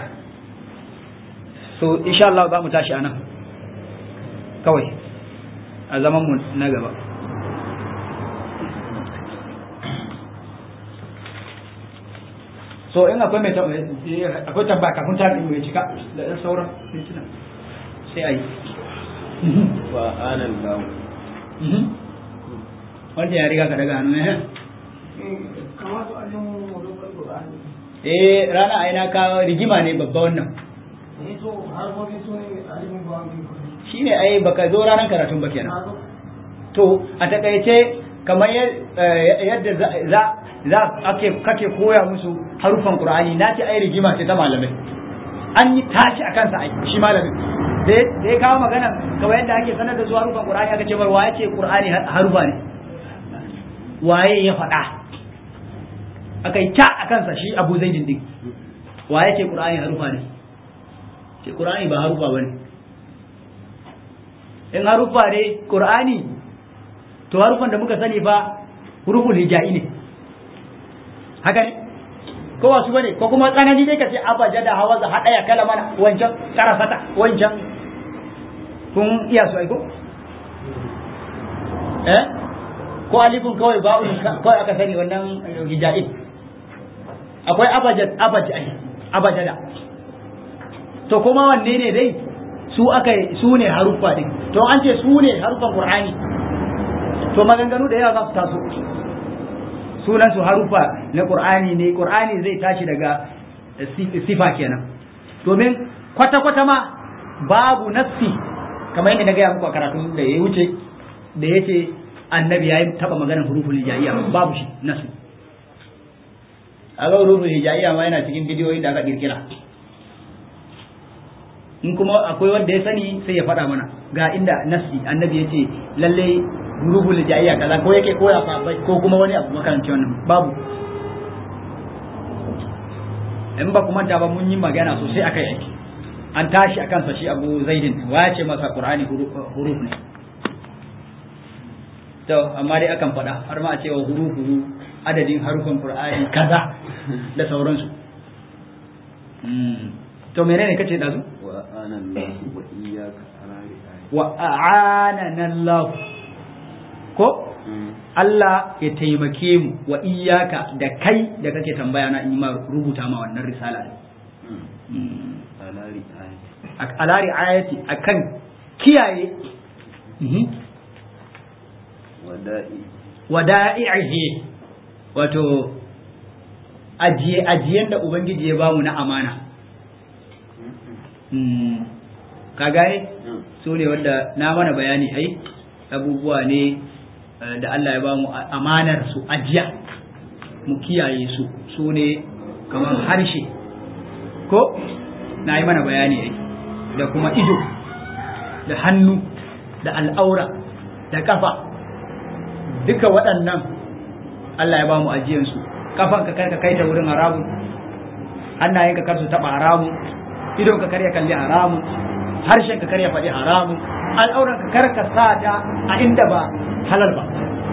so insha Allah za mu tashi anan kawai a zaman mu na gaba so in akwai mai akwai tambaya kafin ta ɗin mai cika da ɗan sauran mintuna sai a yi wa anan lahu wanda ya riga ka daga hannu eh eh rana ai na ka rigima ne babba wannan shine ai baka zo ranar karatun ba kenan to a takaice kamar yadda za za ake kake koya musu harufan qur'ani na ce ai rigima ce ta malamai an yi tashi a kansa ai shi malamin da ya kawo magana kawai yadda ake sanar da su harufan qur'ani aka ce bar waye ce qur'ani harufa ne waye ya faɗa aka yi ta a kansa shi abu zaidin din waye ce qur'ani harufa ne ce qur'ani ba harufa bane in harufa ne qur'ani to harufan da muka sani ba huruful hijai ne haka ne ko wasu bane ko kuma tsanani dai ka ce abaja da hawa za haɗa ya kala mana wancan karafata wancan kun iya su aiko eh ko alifun kawai ba'un kawai aka sani wannan hijai akwai abajad abajad abajada to kuma wanne ne dai su aka su ne haruffa din to an ce su ne haruffan qur'ani to maganganu da yawa za su taso sunan su harufa na qur'ani ne qur'ani zai tashi daga sifa kenan domin kwata kwata ma babu nassi kamar yadda na gaya muku a karatun da ya wuce da yace annabi yayi taba maganar huruful hijaiya babu shi nassi a ga huruful hijaiya ma yana cikin bidiyoyin da aka kirkira in kuma akwai wanda ya sani sai ya faɗa mana ga inda nassi annabi yace lalle rubul jayya kaza ko yake koya sahabbai ko kuma wani abu makaranci wannan babu in ba kuma ta ba mun yi magana sosai akai yake an tashi akan sa shi Abu Zaidin wace masa Qur'ani huruf ne to amma dai akan faɗa har ma a cewa hurufu adadin harufan Qur'ani kaza da sauransu to menene kace da su wa anan lahu wa iyyaka ala wa a'anana Allah ko Allah ya taimake mu wa iyaka da kai da kake tambaya na in ma rubuta ma wannan risala din ala ri'ayati akan kiyaye wada'ihi wato ajiye ajiyen da ubangiji ya bamu na amana ka gane su ne wanda na mana bayani ai abubuwa ne da Allah ya ba mu amanar su ajiya mu kiyaye su su ne kamar harshe ko na yi mana bayani ai da kuma ido da hannu da al'aura da kafa duka waɗannan Allah ya ba mu ajiyansu kafan ka kar ka kai ta wurin haramun hannayen ka kar su taɓa haramun idon ka kar ya kalli haramun harshen ka kar ya faɗi haramun al'auran ka kar ka sa ta a inda ba halal ba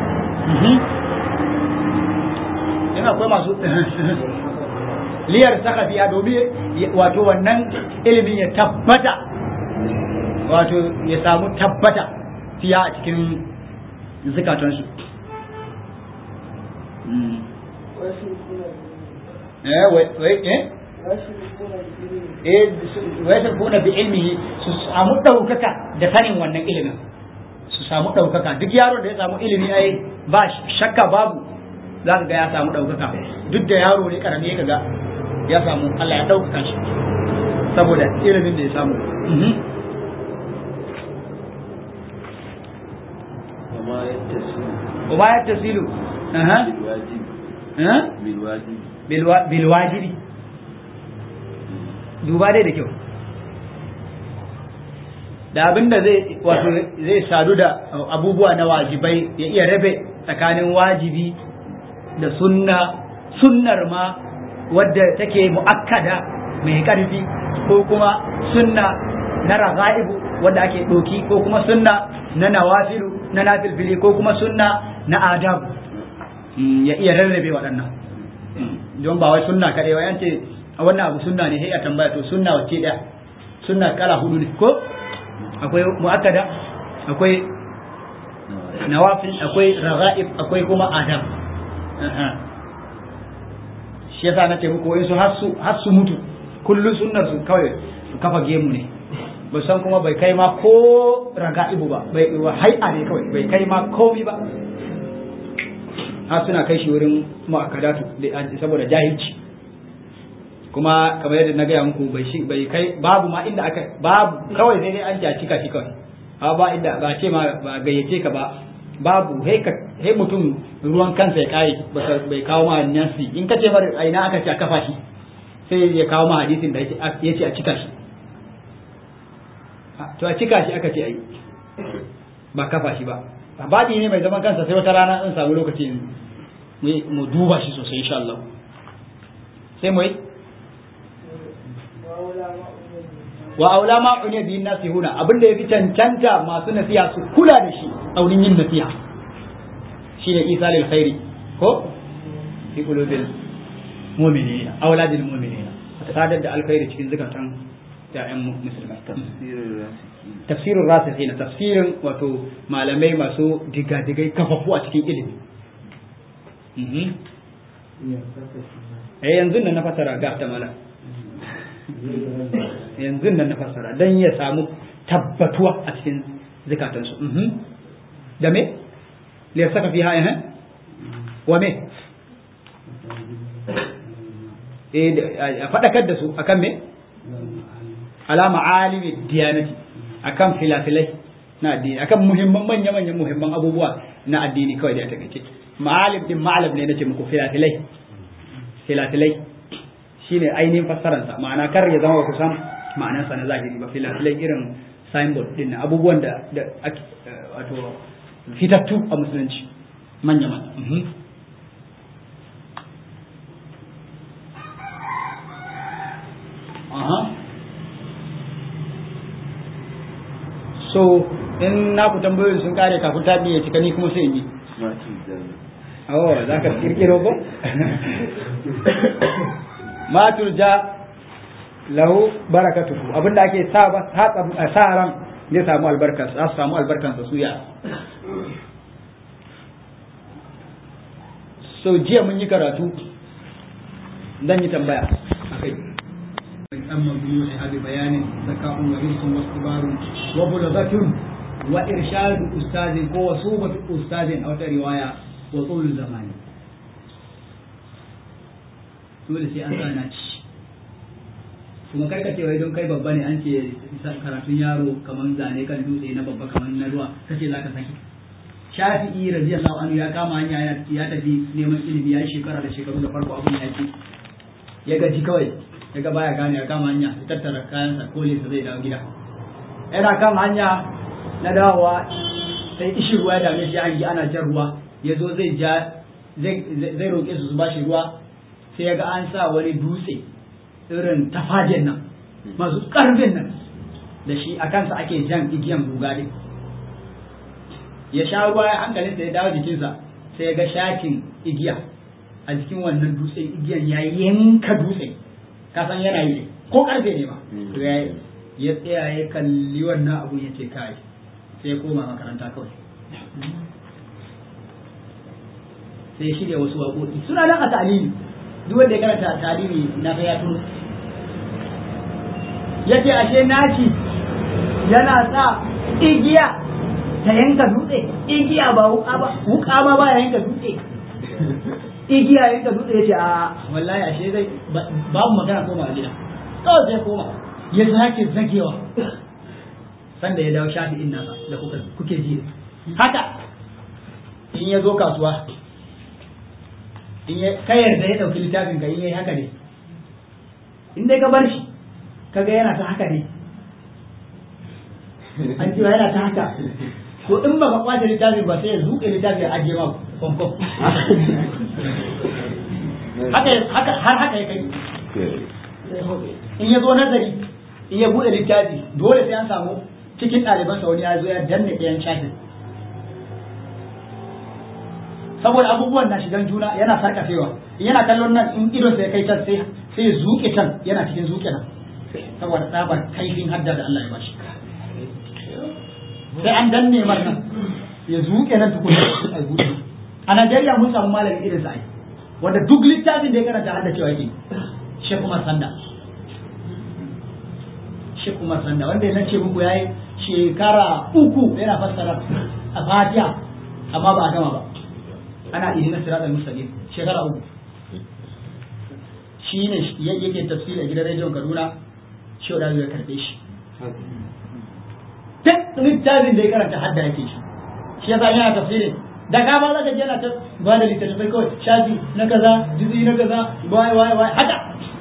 in akwai masu liyar saka fiya domin wato wannan ilimin ya tabbata wato ya samu tabbata fiya a cikin zukatansu wai kuna bi ilmihi su samu ɗaukaka da sanin wannan ilimin su samu ɗaukaka duk yaron da ya samu ilimi ai ba shakka babu za ka ga ya samu ɗaukaka duk da yaro ne karami ka ga ya samu Allah ya ɗaukaka shi saboda ilimin da ya samu وما يتصل أها بالواجب أها بالواجب بالوا... بالواجب duba dai da kyau da abin da zai wato zai sadu da abubuwa na wajibai ya iya rabe tsakanin wajibi da sunna sunnar ma wadda take mu'akkada mai ƙarfi ko kuma sunna na raga'ibu wanda ake ɗoki ko kuma sunna na nawafilu na nafilfili ko kuma sunna na adabu ya iya rarrabe waɗannan don ba wai sunna kaɗai wai an ce a wannan abu sunna ne sai a tambaya to sunna wacce ɗaya sunna kala hudu ne ko akwai mu'akkada akwai nawafil akwai raga'ib akwai kuma adab shi yasa nace muku wai su har su mutu kullun sunnar su kawai su kafa gemu ne ba san kuma bai kai ma ko raga'ibu ba bai hai'a ne kawai bai kai ma komi ba har suna kai shi wurin mu'akkadatu saboda jahilci kuma kamar yadda na gaya muku bai shi bai kai babu ma inda aka babu kawai sai dai an ja cika shi kawai a ba inda ba ce ma ba gayyace ka ba babu he ka he mutum ruwan kansa ya kai bai kawo ma nasi in ka ce mar aina aka ce a kafa shi sai ya kawo ma hadisin da ya ce a cika shi to a cika shi aka ce ai ba kafa shi ba baɗi ne mai zaman kansa sai wata rana in samu lokaci mu duba shi sosai insha Allah sai mu yi wa aula ma unya bi nasihuna abinda yafi cancanta masu nasiha su kula da shi a wurin yin nasiha shine isa lil khairi ko fi qulubil mu'minina auladil mu'minina sadar da alkhairi cikin zakatan ya'yan musulmai tafsirin rasikhina tafsirin wato malamai masu digadigai kafafu a cikin ilimi eh yanzu nan na fasara ga ta mala yanzu nan na fassara don ya samu tabbatuwa a cikin zikatansu da me liyar saka fi haya wa me a faɗakar da su akan me alama alimi diyanati akan filafilai na addini akan muhimman manya-manyan muhimman abubuwa na addini kawai da ya takaice ma'alim din ma'alam ne nace muku filafilai filafilai shine ainihin fassararsa ma'ana kar ya zama kusan ma'anarsa na zahiri ba filafilai irin signboard din na abubuwan da wato fitattu a musulunci manya manya aha so in na ku tambayoyin sun kare kafin ta ya cika ni kuma sai in yi oh za ka kirkiro ko ma turja lahu barakatuhu abinda ake sa sa ran zai samu albarkar za su samu albarkar sa suya so jiya mun yi karatu dan yi tambaya akai amma biyu ne abi bayanin zaka'un wa hirsun wa istibarun wa bulaghatun wa irshadu ustazin ko wasubatu ustazin a wata riwaya wa tsulul zamani dole sai an sana ci kuma karka ce wai don kai babba ne an ce karatun yaro kamar zane kan dutse na babba kamar na ruwa kace zaka saki shafi'i radiyallahu anhu ya kama hanya ya tafi neman ilimi ya yi shekara da shekaru da farko abin ya ce ya gaji kawai ya ga baya gane ya kama hanya ya tattara kayansa kole sa zai dawo gida yana kan hanya na dawowa sai ishi ruwa ya dame shi hangi ana jan ruwa ya zo zai ja zai roƙe su su ba shi ruwa sai ya ga an sa wani dutse irin tafajen nan masu ƙarfin nan da shi a kansa ake jan igiyan guga ɗin ya sha ruwa ya hankalinsa ya dawo jikinsa sai ya ga shatin igiya a jikin wannan dutsen igiyan ya yanka dutsen kasan yana yi ko ƙarfe ne ma ya tsaya ya kalli wannan abun ya ce kai sai ya koma makaranta kawai sai ya shirya wasu waƙoƙi suna nan a ta'alimi duk wanda ya karanta ta'alimi na ga ya tuno yace ashe naci yana sa igiya ta yanka dutse igiya ba wuka ba wuka ma ba yanka dutse igiya yanka dutse yace a wallahi ashe zai babu magana koma gida kawai sai koma ya sake zagewa sanda ya dawo shafi in nasa da kuke ji haka in ya zo kasuwa in ya ka yarda ya dauki littafin ka in yayi haka ne in dai ka bar shi kaga yana ta haka ne an ji yana ta haka to in ba ka kwace littafi ba sai ya zuƙe littafi ya ajiye ma kwamkwam haka haka har haka ya kai in ya zo nazari in ya buɗe littafi dole sai an samu cikin ɗalibansa wani ya zo ya danne ɗayan shafin saboda abubuwan na shigan juna yana sarkafewa in yana kallon nan in idon sai kai can sai sai zuke can yana cikin zuke nan saboda tsabar kaifin hadda da Allah ya bashi sai an danne mar nan ya zuke nan tukuna a buɗe a Najeriya mun samu malami irin sa ai wanda duk littafin da ya karanta hadda cewa yake Sheikh Umar Sanda Sheikh Umar Sanda wanda ya ce muku yayi shekara uku yana fassara a Fatiha amma ba a gama ba ana ihina siratal mustaqim shekara uku shi ne yake tafsiri a gidan rediyon Kaduna shi da ya karbe shi duk littafin da ya karanta hadda yake shi shi yasa yana tafsirin da ka ba zaka je yana ta ba da littattafai kawai shafi na kaza jizi na kaza wai wai wai haka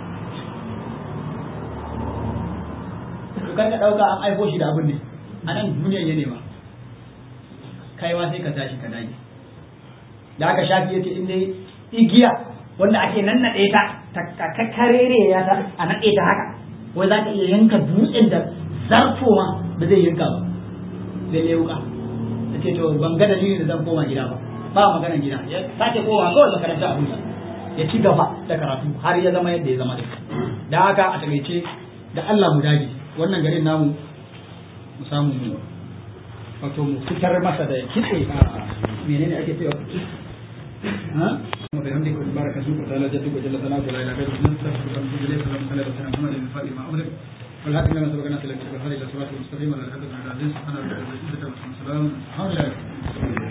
to kan ka dauka an aiko shi da abin ne a nan duniyar ya nema kai ma sai ka tashi ka dage da aka shafi yace in dai igiya wanda ake nannaɗe ta ta kakkarere ya ta a naɗe ta haka wai za ka iya yanka dutsen da zarto ma ba zai yanka ba sai ne wuka ta ce to ban ga dalilin da zan koma gida ba ba maganar gida ya sake koma kawai makaranta a huta ya ci gaba da karatu har ya zama yadda ya zama da da haka a takaice da Allah mu dage wannan garin namu mu samu mu wato mu fitar masa da kitse a menene ake cewa ها وبحمدك وتبارك اسمك وتعالى جدك وجل ثناؤك ولا اله غيرك نستغفرك ونتوب اليك اللهم صل وسلم على محمد الفاتح ما امرك والهادي لما سبقنا الى الصراط المستقيم وعلى اله وصحبه وسلم سبحان ربك رب العزه عما يصفون وسلام على المرسلين